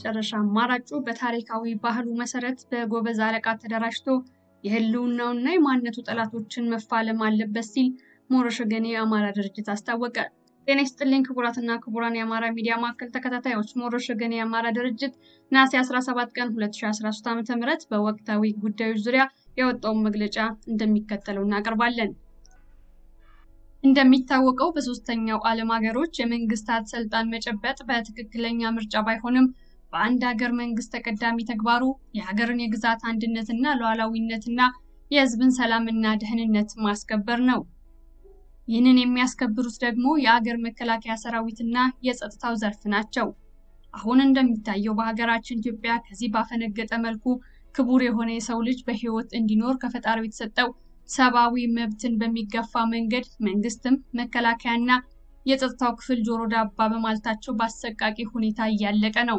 የመጨረሻ አማራጩ በታሪካዊ ባህሉ መሰረት በጎበዝ አለቃ ተደራጅቶ የህልውናውና የማንነቱ ጠላቶችን መፋለም አለበት ሲል ሞረሽ ወገኔ የአማራ ድርጅት አስታወቀ። ጤና ይስጥልኝ ክቡራትና ክቡራን የአማራ ሚዲያ ማዕከል ተከታታዮች፣ ሞረሽ ወገኔ የአማራ ድርጅት ነሐሴ 17 ቀን 2013 ዓ.ም በወቅታዊ ጉዳዮች ዙሪያ ያወጣውን መግለጫ እንደሚከተለው እናቀርባለን። እንደሚታወቀው በሶስተኛው ዓለም ሀገሮች የመንግስታት ስልጣን መጨበጥ በትክክለኛ ምርጫ ባይሆንም በአንድ ሀገር መንግስት ተቀዳሚ ተግባሩ የሀገርን የግዛት አንድነትና ሉዓላዊነትና የህዝብን ሰላምና ደህንነት ማስከበር ነው። ይህንን የሚያስከብሩት ደግሞ የአገር መከላከያ ሰራዊትና የጸጥታው ዘርፍ ናቸው። አሁን እንደሚታየው በሀገራችን ኢትዮጵያ ከዚህ ባፈነገጠ መልኩ ክቡር የሆነ የሰው ልጅ በህይወት እንዲኖር ከፈጣሪው የተሰጠው ሰብአዊ መብትን በሚገፋ መንገድ መንግስትም መከላከያና የጸጥታው ክፍል ጆሮ ዳባ በማለታቸው በአሰቃቂ ሁኔታ እያለቀ ነው።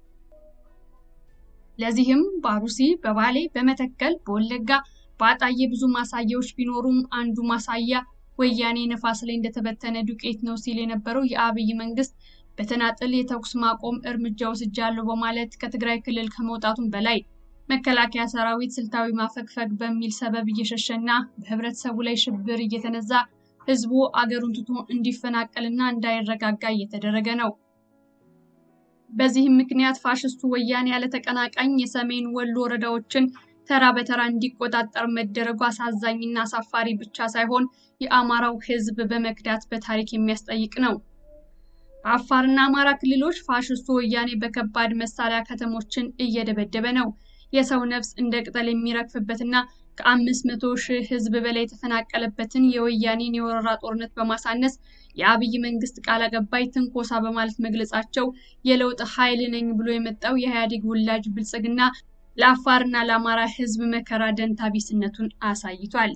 ለዚህም በአሩሲ፣ በባሌ፣ በመተከል፣ በወለጋ፣ በአጣዬ ብዙ ማሳያዎች ቢኖሩም አንዱ ማሳያ ወያኔ ነፋስ ላይ እንደተበተነ ዱቄት ነው ሲል የነበረው የአብይ መንግስት በተናጠል የተኩስ ማቆም እርምጃ ወስጃለሁ በማለት ከትግራይ ክልል ከመውጣቱም በላይ መከላከያ ሰራዊት ስልታዊ ማፈግፈግ በሚል ሰበብ እየሸሸና በህብረተሰቡ ላይ ሽብር እየተነዛ ህዝቡ አገሩን ትቶ እንዲፈናቀልና እንዳይረጋጋ እየተደረገ ነው። በዚህም ምክንያት ፋሽስቱ ወያኔ ያለ ተቀናቃኝ የሰሜን ወሎ ወረዳዎችን ተራ በተራ እንዲቆጣጠር መደረጉ አሳዛኝና አሳፋሪ ብቻ ሳይሆን የአማራው ህዝብ በመክዳት በታሪክ የሚያስጠይቅ ነው። በአፋርና አማራ ክልሎች ፋሽስቱ ወያኔ በከባድ መሳሪያ ከተሞችን እየደበደበ ነው። የሰው ነፍስ እንደ ቅጠል የሚረግፍበትና ከአምስት መቶ ሺህ ህዝብ በላይ የተፈናቀለበትን የወያኔን የወረራ ጦርነት በማሳነስ የአብይ መንግስት ቃል አቀባይ ትንኮሳ በማለት መግለጻቸው የለውጥ ኃይል ነኝ ብሎ የመጣው የኢህአዴግ ውላጅ ብልጽግና ለአፋርና ለአማራ ህዝብ መከራ ደንታ ቢስነቱን አሳይቷል።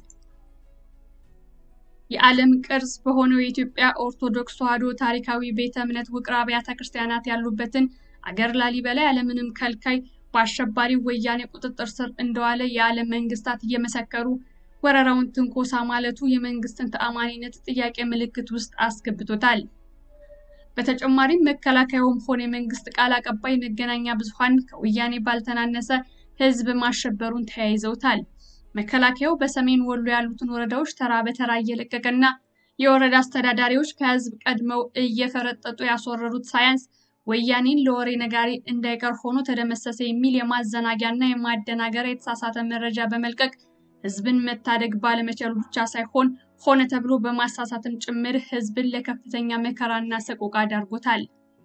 የዓለም ቅርስ በሆነው የኢትዮጵያ ኦርቶዶክስ ተዋሕዶ ታሪካዊ ቤተ እምነት ውቅር አብያተ ክርስቲያናት ያሉበትን አገር ላሊበላ ያለምንም ከልካይ በአሸባሪው ወያኔ ቁጥጥር ስር እንደዋለ የዓለም መንግስታት እየመሰከሩ ወረራውን ትንኮሳ ማለቱ የመንግስትን ተአማኒነት ጥያቄ ምልክት ውስጥ አስገብቶታል። በተጨማሪም መከላከያውም ሆነ የመንግስት ቃል አቀባይ መገናኛ ብዙኃን ከወያኔ ባልተናነሰ ህዝብ ማሸበሩን ተያይዘውታል። መከላከያው በሰሜን ወሎ ያሉትን ወረዳዎች ተራ በተራ እየለቀቀና የወረዳ አስተዳዳሪዎች ከህዝብ ቀድመው እየፈረጠጡ ያስወረሩት ሳያንስ ወያኔን ለወሬ ነጋሪ እንዳይቀር ሆኖ ተደመሰሰ የሚል የማዘናጊያና የማደናገሪያ የተሳሳተ መረጃ በመልቀቅ ህዝብን መታደግ ባለመቻሉ ብቻ ሳይሆን ሆነ ተብሎ በማሳሳትም ጭምር ህዝብን ለከፍተኛ መከራና ሰቆቃ ዳርጎታል።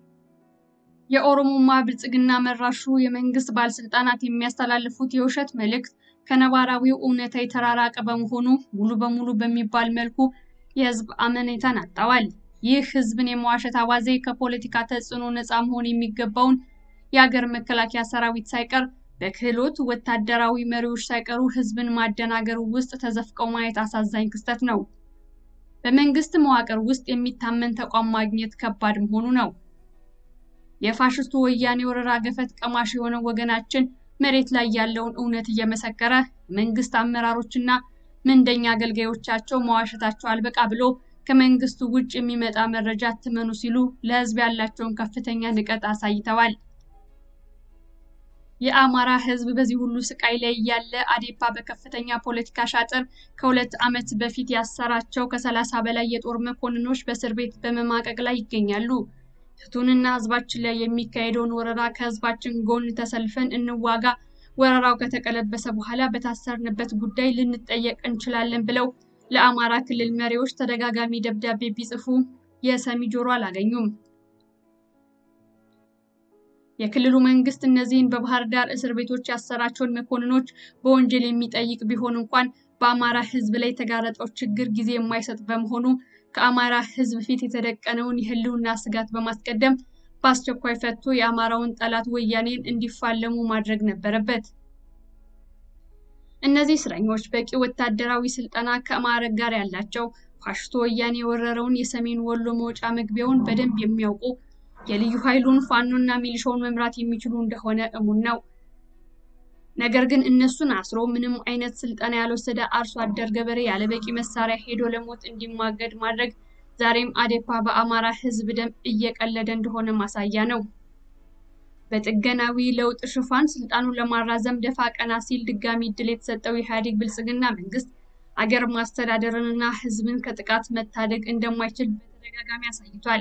የኦሮሞማ ብልጽግና መራሹ የመንግስት ባለስልጣናት የሚያስተላልፉት የውሸት መልእክት ከነባራዊው እውነታ የተራራቀ በመሆኑ ሙሉ በሙሉ በሚባል መልኩ የህዝብ አመኔታን አጣዋል። ይህ ህዝብን የመዋሸት አባዜ ከፖለቲካ ተጽዕኖ ነፃ መሆን የሚገባውን የአገር መከላከያ ሰራዊት ሳይቀር በክህሎት ወታደራዊ መሪዎች ሳይቀሩ ህዝብን ማደናገሩ ውስጥ ተዘፍቀው ማየት አሳዛኝ ክስተት ነው። በመንግስት መዋቅር ውስጥ የሚታመን ተቋም ማግኘት ከባድ መሆኑ ነው። የፋሽስቱ ወያኔ ወረራ ገፈት ቀማሽ የሆነው ወገናችን መሬት ላይ ያለውን እውነት እየመሰከረ መንግስት አመራሮችና ምንደኛ አገልጋዮቻቸው መዋሸታቸው አልበቃ ብሎ ከመንግስቱ ውጭ የሚመጣ መረጃ አትመኑ ሲሉ ለህዝብ ያላቸውን ከፍተኛ ንቀት አሳይተዋል። የአማራ ህዝብ በዚህ ሁሉ ስቃይ ላይ ያለ አዴፓ በከፍተኛ ፖለቲካ ሻጥር ከሁለት ዓመት በፊት ያሰራቸው ከሰላሳ በላይ የጦር መኮንኖች በእስር ቤት በመማቀቅ ላይ ይገኛሉ። ፍቱንና ህዝባችን ላይ የሚካሄደውን ወረራ ከህዝባችን ጎን ተሰልፈን እንዋጋ፣ ወረራው ከተቀለበሰ በኋላ በታሰርንበት ጉዳይ ልንጠየቅ እንችላለን ብለው ለአማራ ክልል መሪዎች ተደጋጋሚ ደብዳቤ ቢጽፉ የሰሚ ጆሮ አላገኙም። የክልሉ መንግስት እነዚህን በባህር ዳር እስር ቤቶች ያሰራቸውን መኮንኖች በወንጀል የሚጠይቅ ቢሆን እንኳን በአማራ ህዝብ ላይ የተጋረጠው ችግር ጊዜ የማይሰጥ በመሆኑ ከአማራ ህዝብ ፊት የተደቀነውን የህልውና ስጋት በማስቀደም በአስቸኳይ ፈቶ የአማራውን ጠላት ወያኔን እንዲፋለሙ ማድረግ ነበረበት። እነዚህ እስረኞች በቂ ወታደራዊ ስልጠና ከማዕረግ ጋር ያላቸው ፋሽስቶ ወያኔ የወረረውን የሰሜን ወሎ መውጫ መግቢያውን በደንብ የሚያውቁ የልዩ ኃይሉን ፋኖና ሚሊሻውን መምራት የሚችሉ እንደሆነ እሙን ነው። ነገር ግን እነሱን አስሮ ምንም አይነት ስልጠና ያልወሰደ አርሶ አደር ገበሬ ያለበቂ መሳሪያ ሄዶ ለሞት እንዲማገድ ማድረግ ዛሬም አዴፓ በአማራ ህዝብ ደም እየቀለደ እንደሆነ ማሳያ ነው። በጥገናዊ ለውጥ ሽፋን ስልጣኑን ለማራዘም ደፋ ቀና ሲል ድጋሚ እድል የተሰጠው የኢህአዴግ ብልጽግና መንግስት አገር ማስተዳደርንና ህዝብን ከጥቃት መታደግ እንደማይችል በተደጋጋሚ አሳይቷል።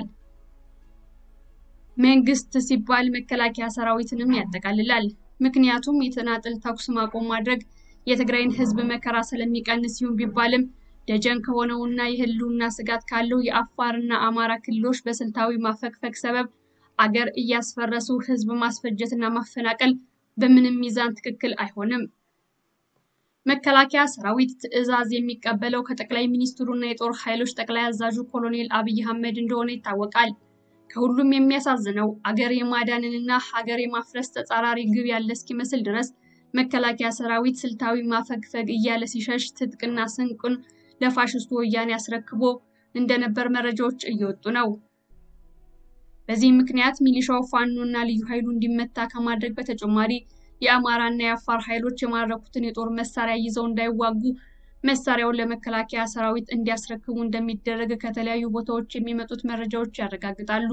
መንግስት ሲባል መከላከያ ሰራዊትንም ያጠቃልላል። ምክንያቱም የተናጥል ተኩስ ማቆም ማድረግ የትግራይን ህዝብ መከራ ስለሚቀንስ ሲሆን ቢባልም ደጀን ከሆነውና የህልውና ስጋት ካለው የአፋርና አማራ ክልሎች በስልታዊ ማፈግፈግ ሰበብ አገር እያስፈረሱ ህዝብ ማስፈጀትና ማፈናቀል በምንም ሚዛን ትክክል አይሆንም። መከላከያ ሰራዊት ትዕዛዝ የሚቀበለው ከጠቅላይ ሚኒስትሩና የጦር ኃይሎች ጠቅላይ አዛዡ ኮሎኔል አብይ አህመድ እንደሆነ ይታወቃል። ከሁሉም የሚያሳዝነው አገር የማዳንንና ሀገር የማፍረስ ተጻራሪ ግብ ያለ እስኪመስል ድረስ መከላከያ ሰራዊት ስልታዊ ማፈግፈግ እያለ ሲሸሽ ትጥቅና ስንቁን ለፋሽስቱ ወያኔ አስረክቦ እንደነበር መረጃዎች እየወጡ ነው። በዚህ ምክንያት ሚሊሻው ፋኖ እና ልዩ ኃይሉ እንዲመታ ከማድረግ በተጨማሪ የአማራና የአፋር ኃይሎች የማረኩትን የጦር መሳሪያ ይዘው እንዳይዋጉ መሳሪያውን ለመከላከያ ሰራዊት እንዲያስረክቡ እንደሚደረግ ከተለያዩ ቦታዎች የሚመጡት መረጃዎች ያረጋግጣሉ።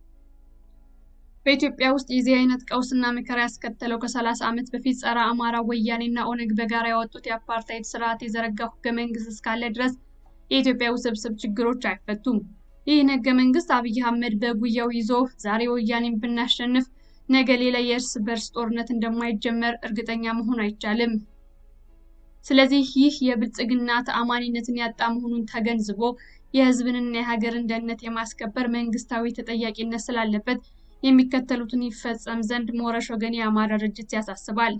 በኢትዮጵያ ውስጥ የዚህ አይነት ቀውስና መከራ ያስከተለው ከ30 ዓመት በፊት ጸረ አማራ ወያኔና ኦነግ በጋራ ያወጡት የአፓርታይድ ስርዓት የዘረጋው ህገ መንግስት እስካለ ድረስ የኢትዮጵያ ውስብስብ ችግሮች አይፈቱም። ይህን ህገ መንግስት አብይ አህመድ በጉያው ይዞ ዛሬ ወያኔን ብናሸንፍ ነገ ሌላ የእርስ በርስ ጦርነት እንደማይጀመር እርግጠኛ መሆን አይቻልም። ስለዚህ ይህ የብልጽግና ተአማኒነትን ያጣ መሆኑን ተገንዝቦ የህዝብንና የሀገርን ደህንነት የማስከበር መንግስታዊ ተጠያቂነት ስላለበት የሚከተሉትን ይፈጸም ዘንድ ሞረሽ ወገን የአማራ ድርጅት ያሳስባል።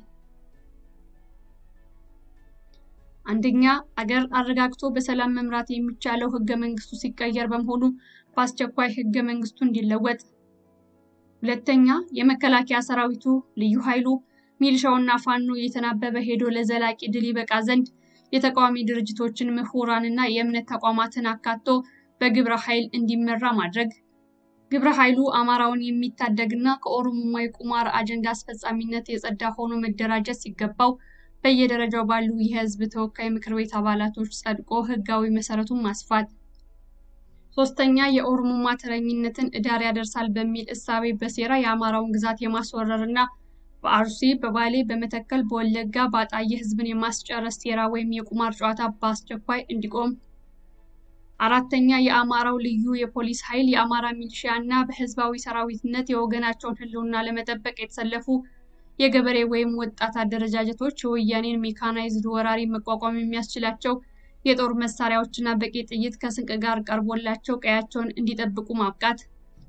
አንደኛ፣ አገር አረጋግቶ በሰላም መምራት የሚቻለው ህገ መንግስቱ ሲቀየር በመሆኑ በአስቸኳይ ህገ መንግስቱ እንዲለወጥ። ሁለተኛ፣ የመከላከያ ሰራዊቱ፣ ልዩ ኃይሉ፣ ሚሊሻውና ፋኖ እየተናበበ ሄዶ ለዘላቂ ድል ይበቃ ዘንድ የተቃዋሚ ድርጅቶችን፣ ምሁራንና የእምነት ተቋማትን አካቶ በግብረ ኃይል እንዲመራ ማድረግ። ግብረ ኃይሉ አማራውን የሚታደግና ከኦሮሞማ የቁማር አጀንዳ አስፈጻሚነት የጸዳ ሆኖ መደራጀት ሲገባው በየደረጃው ባሉ የህዝብ ተወካይ ምክር ቤት አባላቶች ጸድቆ ህጋዊ መሰረቱን ማስፋት። ሶስተኛ የኦሮሞማ ተረኝነትን እዳር ያደርሳል በሚል እሳቤ በሴራ የአማራውን ግዛት የማስወረር እና በአርሲ፣ በባሌ፣ በመተከል፣ በወለጋ፣ በአጣዬ ህዝብን የማስጨረስ ሴራ ወይም የቁማር ጨዋታ በአስቸኳይ እንዲቆም። አራተኛ የአማራው ልዩ የፖሊስ ኃይል የአማራ ሚሊሺያ እና በህዝባዊ ሰራዊትነት የወገናቸውን ህልውና ለመጠበቅ የተሰለፉ የገበሬ ወይም ወጣት አደረጃጀቶች የወያኔን ሜካናይዝድ ወራሪ መቋቋም የሚያስችላቸው የጦር መሳሪያዎችና በቂ ጥይት ከስንቅ ጋር ቀርቦላቸው ቀያቸውን እንዲጠብቁ ማብቃት።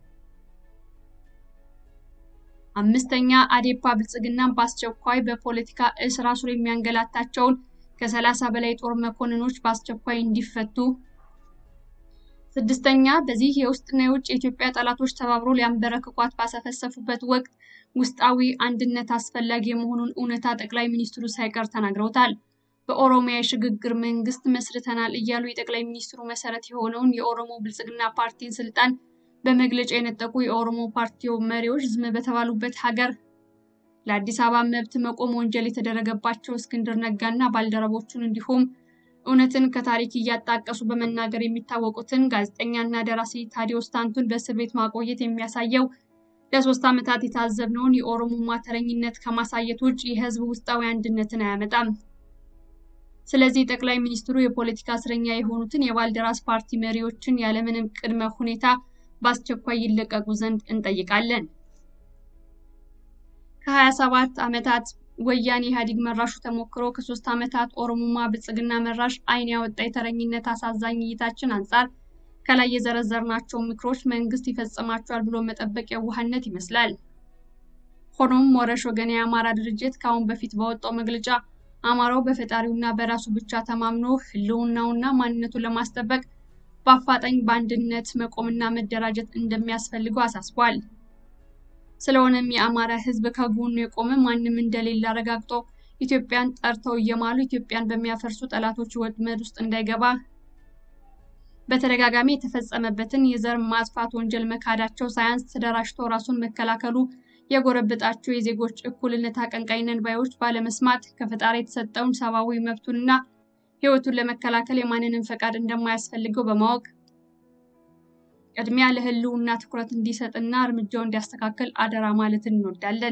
አምስተኛ አዴፓ ብልጽግናን በአስቸኳይ በፖለቲካ እስር አስሮ የሚያንገላታቸውን ከሰላሳ በላይ ጦር መኮንኖች በአስቸኳይ እንዲፈቱ። ስድስተኛ በዚህ የውስጥና የውጭ የኢትዮጵያ ጠላቶች ተባብሮ ሊያንበረክኳት ባሰፈሰፉበት ወቅት ውስጣዊ አንድነት አስፈላጊ የመሆኑን እውነታ ጠቅላይ ሚኒስትሩ ሳይቀር ተናግረውታል። በኦሮሚያ የሽግግር መንግስት መስርተናል እያሉ የጠቅላይ ሚኒስትሩ መሰረት የሆነውን የኦሮሞ ብልጽግና ፓርቲን ስልጣን በመግለጫ የነጠቁ የኦሮሞ ፓርቲው መሪዎች ዝም በተባሉበት ሀገር ለአዲስ አበባ መብት መቆም ወንጀል የተደረገባቸው እስክንድር ነጋና ባልደረቦቹን እንዲሁም እውነትን ከታሪክ እያጣቀሱ በመናገር የሚታወቁትን ጋዜጠኛና ደራሲ ታዲዮስ ታንቱን በእስር ቤት ማቆየት የሚያሳየው ለሶስት ዓመታት የታዘብነውን የኦሮሞማ ተረኝነት ከማሳየት ውጭ የህዝብ ውስጣዊ አንድነትን አያመጣም። ስለዚህ ጠቅላይ ሚኒስትሩ የፖለቲካ እስረኛ የሆኑትን የባልደራስ ፓርቲ መሪዎችን ያለምንም ቅድመ ሁኔታ በአስቸኳይ ይለቀቁ ዘንድ እንጠይቃለን። ከ27 ዓመታት ወያኔ ኢህአዴግ መራሹ ተሞክሮ ከሶስት ዓመታት ኦሮሞማ ብልጽግና መራሽ አይን ያወጣ የተረኝነት አሳዛኝ እይታችን አንጻር ከላይ የዘረዘርናቸው ምክሮች መንግስት ይፈጽማቸዋል ብሎ መጠበቅ የዋህነት ይመስላል። ሆኖም ሞረሽ ወገን የአማራ ድርጅት ከአሁን በፊት ባወጣው መግለጫ አማራው በፈጣሪውና በራሱ ብቻ ተማምኖ ህልውናውና ማንነቱን ለማስጠበቅ በአፋጣኝ በአንድነት መቆምና መደራጀት እንደሚያስፈልገው አሳስቧል። ስለሆነም የአማራ ህዝብ ከጎኑ የቆመ ማንም እንደሌለ አረጋግጦ ኢትዮጵያን ጠርተው እየማሉ ኢትዮጵያን በሚያፈርሱ ጠላቶች ወጥመድ ውስጥ እንዳይገባ በተደጋጋሚ የተፈጸመበትን የዘር ማጥፋት ወንጀል መካዳቸው ሳያንስ ተደራጅቶ ራሱን መከላከሉ የጎረበጣቸው የዜጎች እኩልነት አቀንቃኝ ነን ባዮች ባለመስማት ከፈጣሪ የተሰጠውን ሰብአዊ መብቱንና ህይወቱን ለመከላከል የማንንም ፈቃድ እንደማያስፈልገው በማወቅ ቅድሚያ ለህልውና ትኩረት እንዲሰጥና እርምጃው እንዲያስተካከል አደራ ማለት እንወዳለን።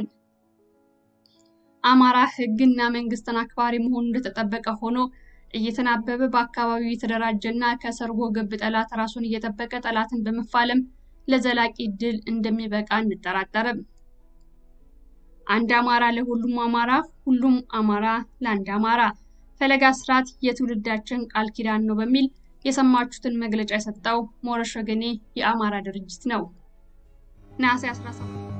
አማራ ህግና መንግስትን አክባሪ መሆኑ እንደተጠበቀ ሆኖ እየተናበበ በአካባቢው የተደራጀና ከሰርጎ ገብ ጠላት ራሱን እየጠበቀ ጠላትን በመፋለም ለዘላቂ ድል እንደሚበቃ እንጠራጠርም። አንድ አማራ ለሁሉም አማራ፣ ሁሉም አማራ ለአንድ አማራ ፈለጋ ስርዓት የትውልዳችን ቃል ኪዳን ነው በሚል የሰማችሁትን መግለጫ የሰጠው ሞረሽ ወገኔ የአማራ ድርጅት ነው። ነሐሴ 17